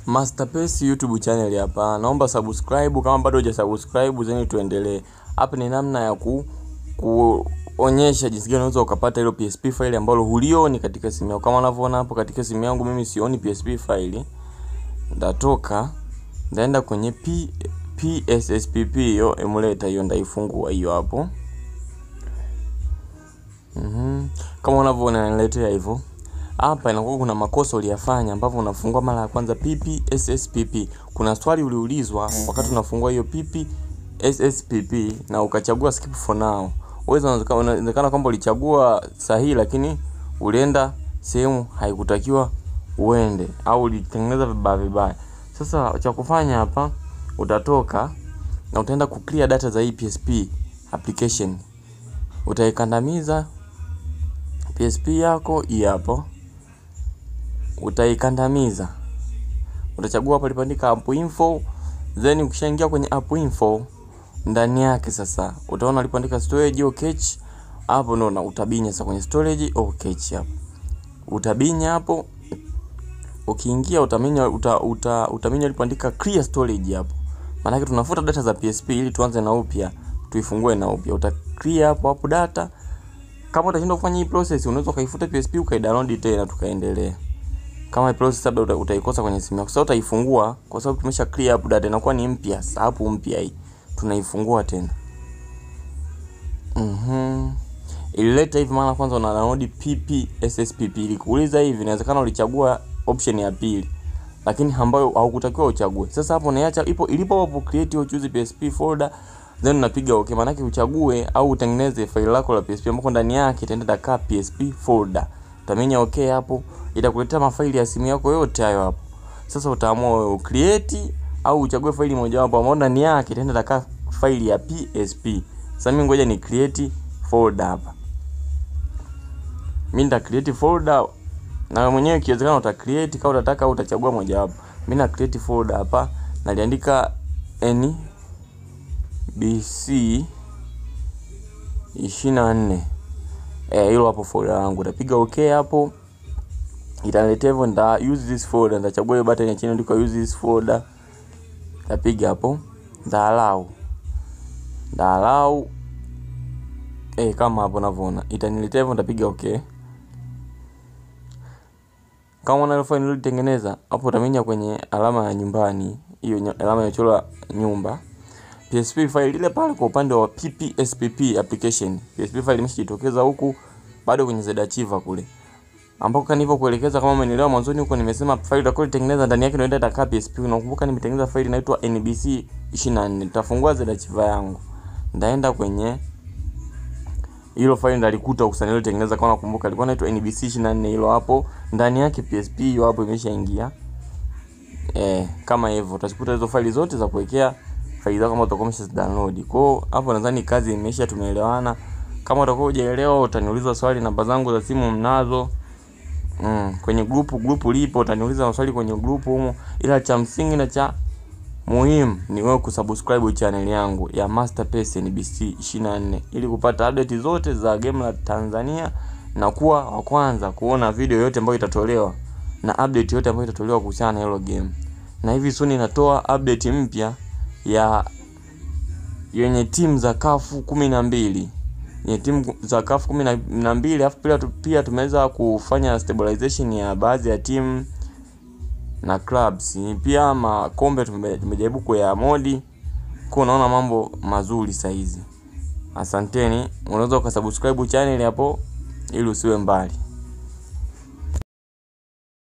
Masterpace YouTube channel hapa. Naomba subscribe kama bado hujasubscribe zeni tuendelee. Hapa ni namna ya ku kuonyesha jinsi gani unaweza ukapata hilo PSP file ambalo hulioni katika simu yako. Kama unavyoona hapo katika simu yangu mimi sioni PSP file. Ndatoka ndaenda kwenye P, PSSPP hiyo emulator hiyo ndaifungua hiyo hapo. Mhm. Kama unavyoona niletea hivyo. Hapa inakuwa kuna makosa uliyafanya ambapo unafungua mara ya kwanza PP SSPP. Kuna swali uliulizwa wakati unafungua hiyo PP SSPP na ukachagua skip for now. Uweza inawezekana kwamba ulichagua sahihi lakini ulienda sehemu haikutakiwa uende au ulitengeneza vibaya vibaya. Sasa cha kufanya hapa utatoka na utaenda ku clear data za hii PSP application. Utaikandamiza PSP yako hii hapo utaikandamiza, utachagua hapo lipoandika app info, then ukishaingia kwenye app info ndani yake sasa utaona lipoandika storage au cache, hapo ndo na utabinya sasa kwenye storage au cache hapo utabinya hapo. Ukiingia utaminya uta, uta, utaminya lipoandika clear storage hapo, maana yake tunafuta data za PSP ili tuanze na upya, tuifungue na upya. Uta clear hapo hapo data. Kama utashindwa kufanya hii process, unaweza ukaifuta PSP ukaidownload tena tukaendelea kama process labda uta, utaikosa kwenye simu yako. Sasa utaifungua kwa sababu tumesha clear up data inakuwa ni mpya. Sasa hapo mpya hii tunaifungua tena. Mhm. Ilileta hivi maana kwanza una download PP SSPP. Ilikuuliza hivi inawezekana ulichagua option ya pili lakini ambayo haukutakiwa uchague. Sasa hapo unaacha ipo ilipo hapo create au choose PSP folder then unapiga okay, maana yake uchague au utengeneze faili lako la PSP ambako ndani yake itaenda daka PSP folder. Utamenya okay hapo itakuletea mafaili ya simu yako yote hayo hapo. Sasa utaamua wewe create au uchague faili moja wapo ambapo ndani yake itaenda daka faili ya PSP. Sasa mimi ngoja ni create folder hapa. Mimi nita create folder na mwenyewe ikiwezekana uta create kama utataka au utachagua moja wapo. Mimi na create folder hapa naliandika NBC 24 eh, hilo hapo folder langu. Utapiga okay hapo itaniletea hivyo, nita use this folder, nitachagua hiyo button ya chini ndiko use this folder, nitapiga hapo, nita allow, nita allow eh, kama hapo unavyoona itaniletea hivyo, nitapiga okay. Kama una file nilitengeneza hapo, utamenya kwenye alama ya nyumbani, hiyo alama ya chora nyumba PSP file ile pale kwa upande wa PPSPP application. PSP file imeshajitokeza huku bado kwenye ZArchiver kule ambako kama nilivyokuelekeza, kama umenielewa mwanzoni huko, nimesema file utakoitengeneza ndani yake ndio itakaa PSP. Unakumbuka nimetengeneza file inaitwa NBC 24. Nitafungua ZArchiver yangu, ndaenda kwenye hilo file ndalikuta ukusanya ile tengeneza, kama nakumbuka ilikuwa inaitwa NBC 24. Hilo hapo ndani yake PSP hiyo hapo imeshaingia eh, kama hivyo utazikuta hizo file zote za kuwekea faili zako kama utakuwa umesha download. Kwa hiyo hapo nadhani kazi imeisha, tumeelewana. Kama utakuwa hujaelewa utaniuliza swali, namba zangu za simu mnazo. Mm, kwenye grupu grupu lipo, utaniuliza maswali kwenye grupu humo, ila cha msingi na cha muhimu ni wewe kusubscribe channel yangu ya Masterpace NBC 24 ili kupata update zote za game la Tanzania na kuwa wa kwanza kuona video yote ambayo itatolewa na update yote ambayo itatolewa kuhusiana na hilo game. Na hivi soon inatoa update mpya ya yenye timu za kafu kumi na mbili yenye timu za kafu kumi na mbili alafu pia, pia tumeweza kufanya stabilization ya baadhi ya timu na clubs pia makombe tumejaribu kuya modi kwa, unaona mambo mazuri saizi. Asanteni, unaweza ukasubscribe channel hapo ili usiwe mbali.